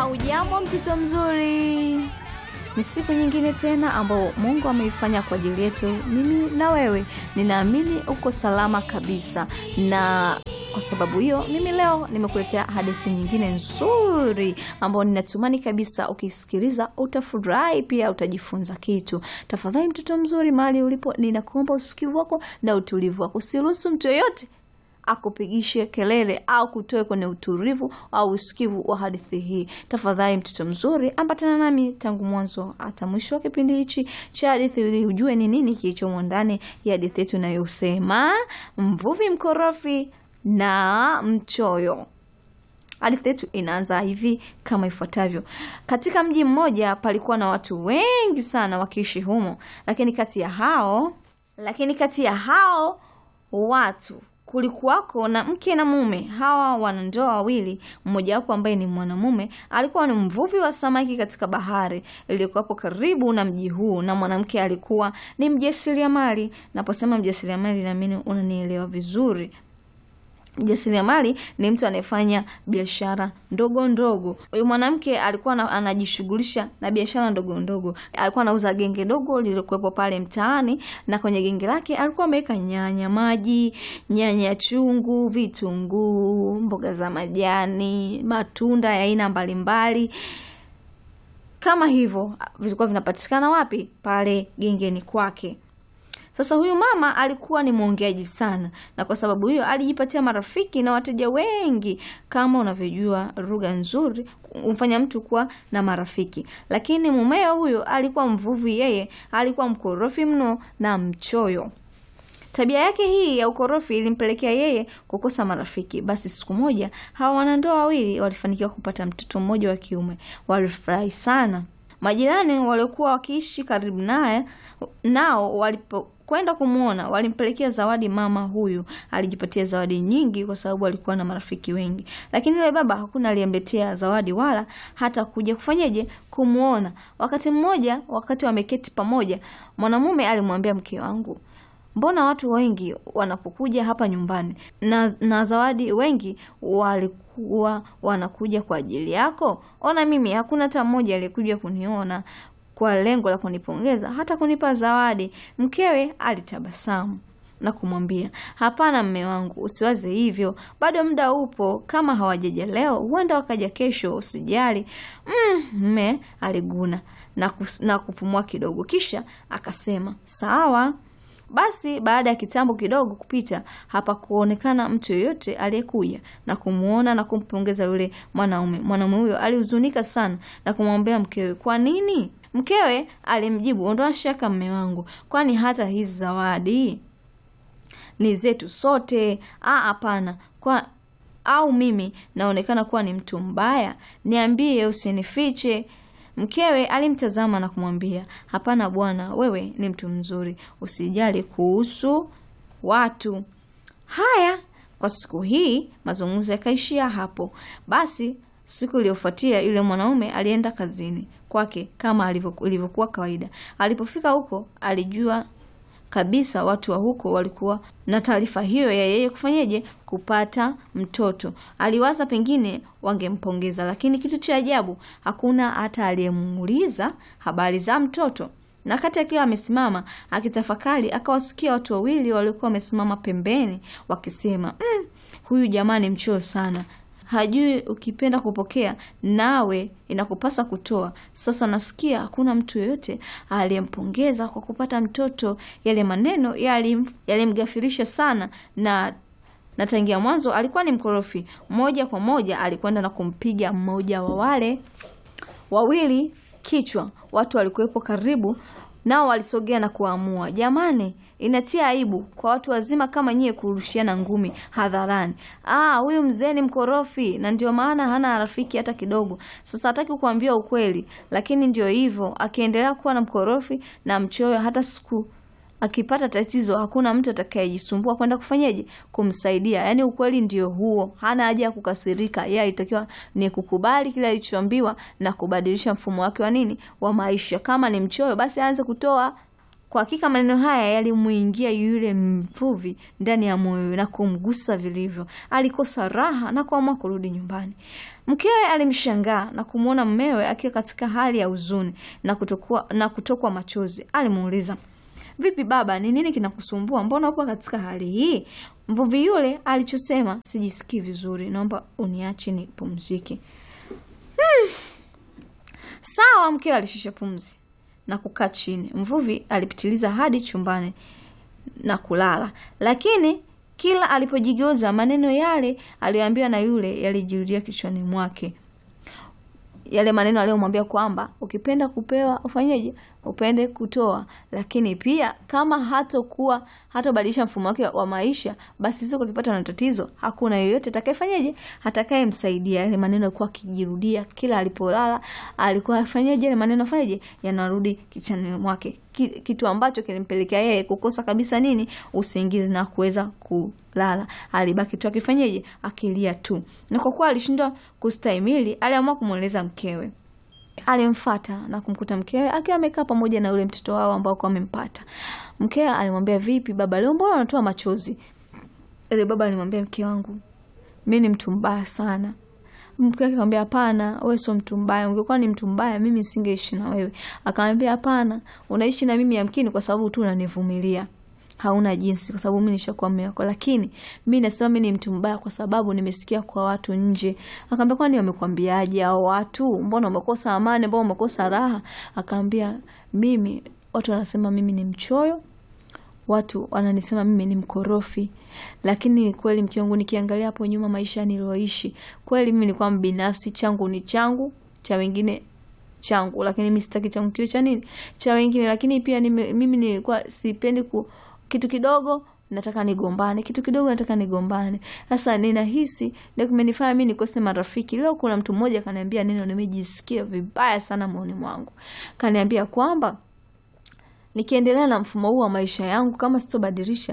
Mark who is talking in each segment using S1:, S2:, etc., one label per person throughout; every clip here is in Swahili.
S1: Haujambo mtoto mzuri, ni siku nyingine tena ambao Mungu ameifanya kwa ajili yetu, mimi na wewe. Ninaamini uko salama kabisa, na kwa sababu hiyo mimi leo nimekuletea hadithi nyingine nzuri ambayo ninatumani kabisa ukisikiliza utafurahi, pia utajifunza kitu. Tafadhali mtoto mzuri, mahali ulipo, ninakuomba usikivu wako na utulivu wako, usiruhusu mtu yoyote akupigishe kelele au kutoe kwenye utulivu au usikivu wa hadithi hii. Tafadhali mtoto mzuri, ambatana nami tangu mwanzo hata mwisho wa kipindi hichi cha hadithi ili ujue ni nini kilichomo ndani ya hadithi yetu inayosema mvuvi mkorofi na mchoyo. Hadithi yetu inaanza hivi kama ifuatavyo. Katika mji mmoja palikuwa na watu wengi sana wakiishi humo, lakini kati ya hao lakini kati ya hao watu kulikuwako na mke na mume. Hawa wanandoa wawili, mmojawapo ambaye ni mwanamume alikuwa ni mvuvi wa samaki katika bahari iliyokuwapo karibu na mji huu, na mwanamke alikuwa ni mjasiriamali. Naposema mjasiriamali, naamini unanielewa vizuri. Mjasiriamali ni mtu anayefanya biashara ndogo ndogo. Huyu mwanamke alikuwa na, anajishughulisha na biashara ndogo ndogo. Alikuwa anauza genge dogo lililokuwepo pale mtaani, na kwenye genge lake alikuwa ameweka nyanya maji, nyanya chungu, vitunguu, mboga za majani, matunda ya aina mbalimbali kama hivyo vilikuwa vinapatikana wapi? Pale gengeni kwake. Sasa huyu mama alikuwa ni mwongeaji sana, na kwa sababu hiyo alijipatia marafiki na wateja wengi. Kama unavyojua, lugha nzuri humfanya mtu kuwa na marafiki. Lakini mumeo huyo alikuwa mvuvi, yeye alikuwa mkorofi mno na mchoyo. Tabia yake hii ya ukorofi ilimpelekea yeye kukosa marafiki. Basi siku moja hawa wanandoa wawili walifanikiwa kupata mtoto mmoja wa kiume. Walifurahi sana. Majirani waliokuwa wakiishi karibu naye nao walipo kwenda kumwona walimpelekea zawadi. Mama huyu alijipatia zawadi nyingi kwa sababu alikuwa na marafiki wengi, lakini yule baba hakuna aliyemletea zawadi wala hata kuja kufanyeje kumwona. Wakati mmoja, wakati wameketi pamoja, mwanamume alimwambia mke wangu, mbona watu wengi wanapokuja hapa nyumbani na, na zawadi wengi walikuwa wanakuja kwa ajili yako? Ona mimi hakuna hata mmoja aliyekuja kuniona kwa lengo la kunipongeza hata kunipa zawadi. Mkewe alitabasamu na kumwambia, hapana mme wangu, usiwaze hivyo, bado muda upo. Kama hawajaja leo, huenda wakaja kesho, usijali. Mme mm, aliguna na, kus, na kupumua kidogo, kisha akasema sawa. Basi baada ya kitambo kidogo kupita, hapakuonekana mtu yoyote aliyekuja na kumwona na kumpongeza yule mwanaume. Mwanaume huyo alihuzunika sana na kumwambia mkewe, kwa nini? Mkewe alimjibu, ondoa shaka mme wangu, kwani hata hizi zawadi ni zetu sote. Ah, hapana kwa au mimi naonekana kuwa ni mtu mbaya? Niambie, usinifiche. Mkewe alimtazama na kumwambia, hapana bwana, wewe ni mtu mzuri, usijali kuhusu watu. Haya, kwa siku hii mazungumzo yakaishia hapo. Basi siku iliyofuatia yule mwanaume alienda kazini kwake kama ilivyokuwa kawaida. Alipofika huko, alijua kabisa watu wa huko walikuwa na taarifa hiyo ya yeye kufanyeje kupata mtoto. Aliwaza pengine wangempongeza, lakini kitu cha ajabu, hakuna hata aliyemuuliza habari za mtoto. Na kati akiwa amesimama akitafakari, akawasikia watu wawili waliokuwa wamesimama pembeni wakisema, mm, huyu jamaa ni mchoyo sana hajui ukipenda kupokea nawe inakupasa kutoa. Sasa nasikia hakuna mtu yoyote aliyempongeza kwa kupata mtoto. Yale maneno yalimgafirisha sana, na na tangia mwanzo alikuwa ni mkorofi. Moja kwa moja alikwenda na kumpiga mmoja wa wale wawili kichwa. Watu walikuwepo karibu nao walisogea na kuamua, jamani, inatia aibu kwa watu wazima kama nyie kurushiana ngumi hadharani. Ah, huyu mzee ni mkorofi na ndio maana hana rafiki hata kidogo. Sasa hataki kuambia ukweli, lakini ndio hivyo, akiendelea kuwa na mkorofi na mchoyo, hata siku akipata tatizo hakuna mtu atakayejisumbua kwenda kufanyaje kumsaidia. Yaani ukweli ndio huo, hana haja ya kukasirika. Yeye alitakiwa ni kukubali kile alichoambiwa na kubadilisha mfumo wake wa nini wa maisha. Kama ni mchoyo, basi aanze kutoa Kwa hakika maneno haya yalimuingia yule mvuvi ndani ya moyo na kumgusa vilivyo. Alikosa raha na kuamua kurudi nyumbani. Mkewe alimshangaa na kumwona mmewe akiwa katika hali ya huzuni na kutokwa, na kutokwa machozi. Alimuuliza, vipi baba, ni nini kinakusumbua? Mbona upo katika hali hii? Mvuvi yule alichosema, sijisikii vizuri, naomba uniache nipumzike. Hmm. Sawa, mkewe alishusha pumzi na kukaa chini. Mvuvi alipitiliza hadi chumbani na kulala, lakini kila alipojigeuza maneno yale aliyoambiwa na yule yalijirudia kichwani mwake, yale maneno aliyomwambia kwamba ukipenda kupewa ufanyeje? Upende kutoa. Lakini pia kama hatokuwa hatobadilisha mfumo wake wa maisha, basi siku akipata na tatizo, hakuna yoyote atakayefanyeje, atakayemsaidia. Yale maneno alikuwa akijirudia kila alipolala, alikuwa afanyeje? Yale maneno afanyeje, yanarudi kichwani mwake, kitu ambacho kilimpelekea yeye kukosa kabisa nini, usingizi na kuweza kulala. Alibaki tu akifanyeje, akilia tu, na kwa kuwa alishindwa kustahimili, aliamua kumweleza mkewe. Alimfata na kumkuta mkewe akiwa amekaa pamoja na yule mtoto wao ambao kwa amempata. Mkewe alimwambia, vipi baba, leo mbona unatoa machozi? Yule baba alimwambia, mke wangu, mi ni mtu mbaya sana. Mke wake akamwambia, hapana, wewe sio mtu mbaya. Ungekuwa ni mtu mbaya, mimi singeishi na wewe. Akamwambia, hapana, unaishi na mimi yamkini kwa sababu tu unanivumilia hauna jinsi, kwa sababu mimi nishakuwa mume wako, lakini mimi nasema mimi ni mtu mbaya kwa sababu nimesikia kwa watu nje. Akamwambia, kwani wamekwambiaje hao watu? Mbona umekosa amani? Mbona umekosa raha? Akamwambia, mimi watu wanasema mimi ni mchoyo, watu wananisema mimi ni mkorofi, lakini kweli mke wangu, nikiangalia hapo nyuma maisha nilioishi, kweli mimi nilikuwa mbinafsi, changu ni changu, cha wengine changu, lakini mimi sitaki changu kiwe cha nini, cha wengine. Lakini pia nime, mimi nilikuwa sipendi ku kitu kidogo nataka nigombane, kitu kidogo nataka nigombane. Sasa ninahisi ndio kimenifanya mimi nikose marafiki. Leo kuna mtu mmoja kaniambia neno, nimejisikia vibaya sana moyoni mwangu. Kaniambia kwamba nikiendelea na mfumo huu wa maisha yangu, kama sitobadilisha,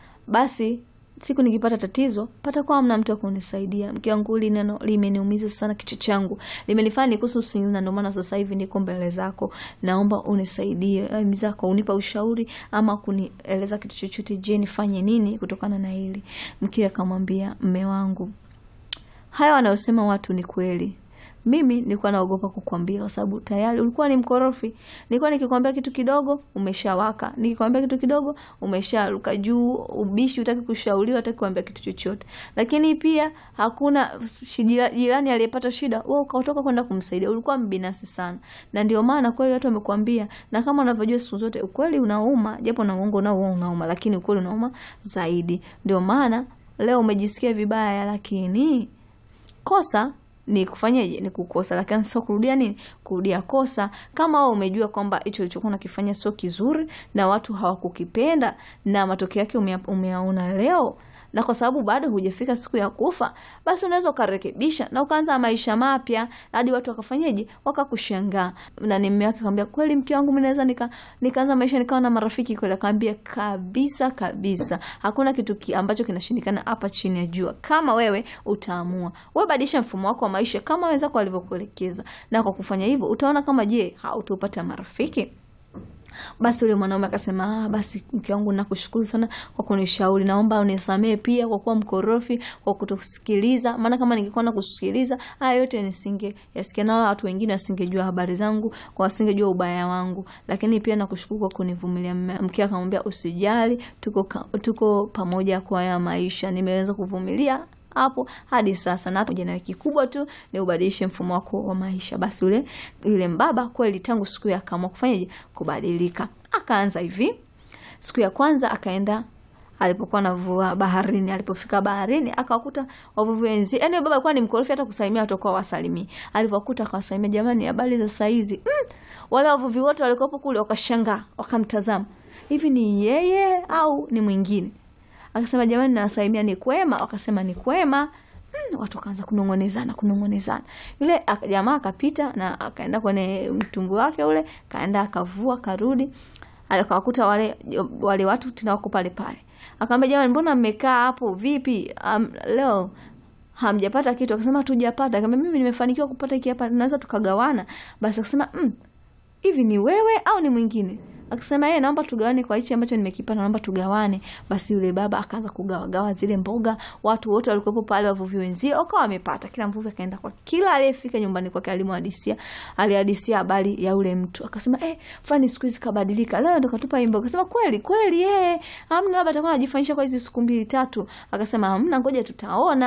S1: basi siku nikipata tatizo patakuwa hamna mtu wa kunisaidia. Mke wangu, hili neno limeniumiza sana kichwa changu, limenifanya nikose usingizi, na ndio maana sasa hivi niko mbele zako, naomba unisaidie zako, unipa ushauri ama kunieleza kitu chochote. Je, nifanye nini kutokana na hili? Mke akamwambia, mme wangu, haya wanayosema watu ni kweli mimi nilikuwa naogopa kukwambia kwa sababu tayari ulikuwa ni mkorofi. Nilikuwa nikikwambia kitu kidogo umeshawaka, nikikwambia kitu kidogo umesharuka juu, ubishi, utaki kushauriwa, utaki kuambia kitu chochote. Lakini pia hakuna jirani aliyepata shida, wewe ukatoka kwenda kumsaidia. Ulikuwa mbinafsi sana, na ndio maana kweli watu wamekwambia, na kama unavyojua siku zote ukweli unauma, japo na uongo nao unauma, lakini ukweli unauma zaidi. Ndio maana leo umejisikia vibaya, lakini kosa ni kufanyaje? Ni kukosa, lakini sio kurudia nini, kurudia kosa. Kama wewe umejua kwamba hicho ulichokuwa unakifanya sio kizuri na watu hawakukipenda na matokeo yake umeyaona leo, na kwa sababu bado hujafika siku ya kufa, basi unaweza ukarekebisha na ukaanza maisha mapya hadi watu wakafanyaje, wakakushangaa. Na ni mume wake akamwambia, kweli mke wangu, mimi naweza nika nikaanza maisha nikawa na marafiki kweli? Akamwambia, kabisa kabisa, hakuna kitu ki ambacho kinashindikana hapa chini ya jua, kama wewe utaamua. Wewe badilisha mfumo wako wa maisha kama wenzako walivyokuelekeza, na kwa kufanya hivyo utaona kama je, hautopata marafiki basi yule mwanaume akasema, ah, basi mke wangu, nakushukuru sana kwa kunishauri, naomba unisamee pia kwa kuwa mkorofi, kwa kutosikiliza. Maana kama ningekuwa na kusikiliza haya yote nisinge yasikia, na watu wengine wasingejua habari zangu, kwa wasingejua ubaya wangu. Lakini pia nakushukuru kwa kunivumilia. Mke akamwambia, usijali, tuko tuko pamoja kwa ya maisha, nimeweza kuvumilia hapo hadi sasa, na hata na wiki kubwa tu ni ubadilishe mfumo wako wa maisha. Basi yule yule mbaba kweli, tangu siku ya akaamua kufanyaje, kubadilika. Akaanza hivi, siku ya kwanza akaenda alipokuwa navua baharini. Alipofika baharini akawakuta wavuvi wenzi, yani baba alikuwa ni mkorofi, hata kusalimia watakuwa wasalimii. Alipokuta akawasalimia, jamani, habari za saizi. Mm, wale wavuvi wote walikopo kule wakashangaa, wakamtazama, hivi ni yeye au ni mwingine? Akasema jamani, nawasalimia ni kwema. Wakasema ni kwema. Hmm, watu wakaanza kunongonezana kunongonezana. Yule jamaa akapita na akaenda kwenye mtumbwi wake ule, kaenda akavua, karudi, akawakuta wale wale watu tena wako pale pale. Akamwambia jamani, mbona mmekaa hapo vipi? Um, leo hamjapata kitu? Akasema hatujapata. Akamwambia mimi nimefanikiwa kupata hiki hapa, tunaweza tukagawana. Basi akasema mm, hivi ni wewe au ni mwingine? akasema yeye naomba tugawane kwa hichi ambacho nimekipata naomba tugawane basi yule baba akaanza kugawagawa zile mboga watu wote walikuwepo pale wavuvi wenzie wakawa wamepata kila mvuvi akaenda kwa kila aliyefika nyumbani kwake alimhadisia alihadisia habari ya ule mtu akasema eh fani siku hizi kabadilika leo ndo katupa hii mboga akasema kweli kweli eh amna labda atakuwa anajifanyisha kwa hizi siku mbili tatu akasema hamna ngoja tutaona